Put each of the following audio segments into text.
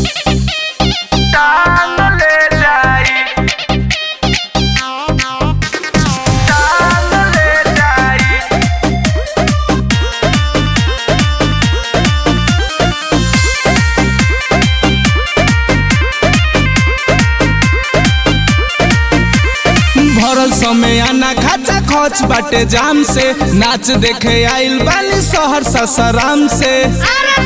टांग ले जाई टांग ले जाई भरल समय आना खाचा खच बाटे जाम से नाच देखे आइल बानी शहर ससराम से शहर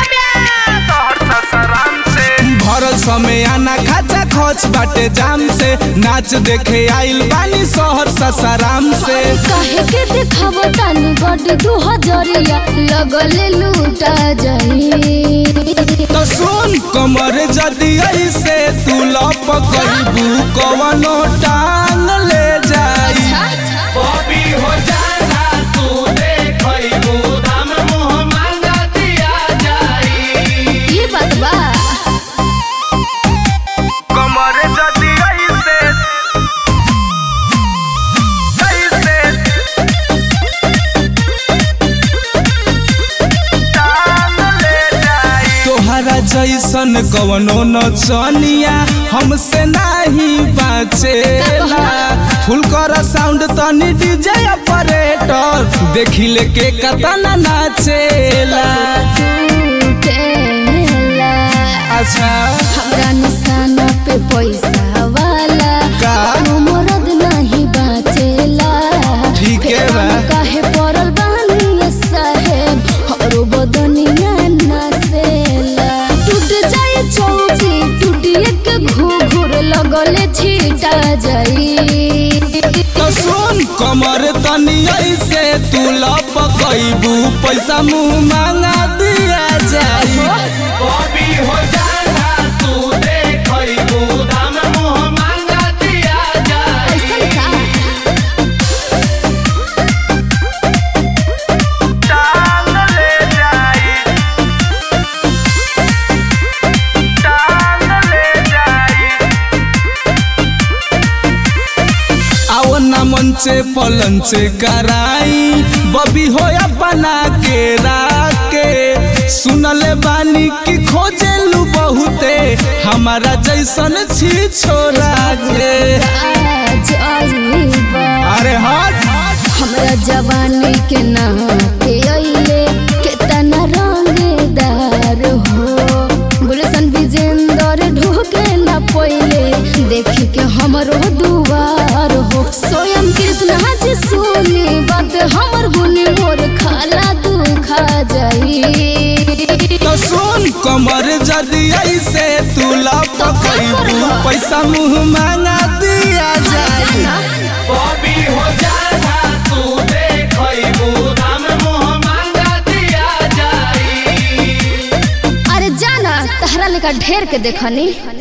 ससराम से भरल समय आना खाचा खच बाटे जाम से नाच देखे आइल बानी शहर ससराम से काहे के देखाव तानी गड दू हजरिया लगले लूटा जाई तो सुन कमर जदी ऐसे तू लप कइबू कवनो टांग ले जाई बॉबी हो जाना तू देखइबू दाम मुंह मांगा दिया जाई ये बात बा कमर जदी ऐसे ऐसे टांग ले जाई तोहरा जैसन कवनो नचनिया हमसे नाही बाचेला फुल कर साउंड तनी डीजे ऑपरेटर देखी ले के कतना नाचेला टूटेला अच्छा हमरा निशाना पे पैसा वाला का मरद नहीं बाचेला ठीक है बा। फेरा काहे पड़ल बानी ये साहेब हमरो बदनिया नसेला टूट जाए चौकी टूटिए के घूघूर लगले छीटा जाई तो सुन कमर तनी ऐसे तू लप कइबू पैसा मुंह मांगा दिया जाई बॉबी हो जाना तू देखइबू दाम मुंह मांगा दिया जाई ऐसन का टांग ले जाई टांग ले जाई आओ ना मंचे पलंचे कराई बबी होया बना के राके सुनले बानी की खोजेलू बहुते हमारा जैसन छी छोरा के आज अजीबा अरे हट हमरा जवानी के नाम के अइले केतना रंगदार हो गुलशन विजेंदर ढोके न पहिले देखी के हमरो दुआर हो स्वयं कृष्ण जी सुनी बात हमर गुनी मोर खाला दुखा जाई तो सुन कमर जदी ऐसे तू लप कइबू पैसा मुंह मांगा दिया जाई बॉबी हो जाना तू देखइबू दाम मुंह मांगा दिया जाई अरे जाना तहरा लेका ढेर के देखनी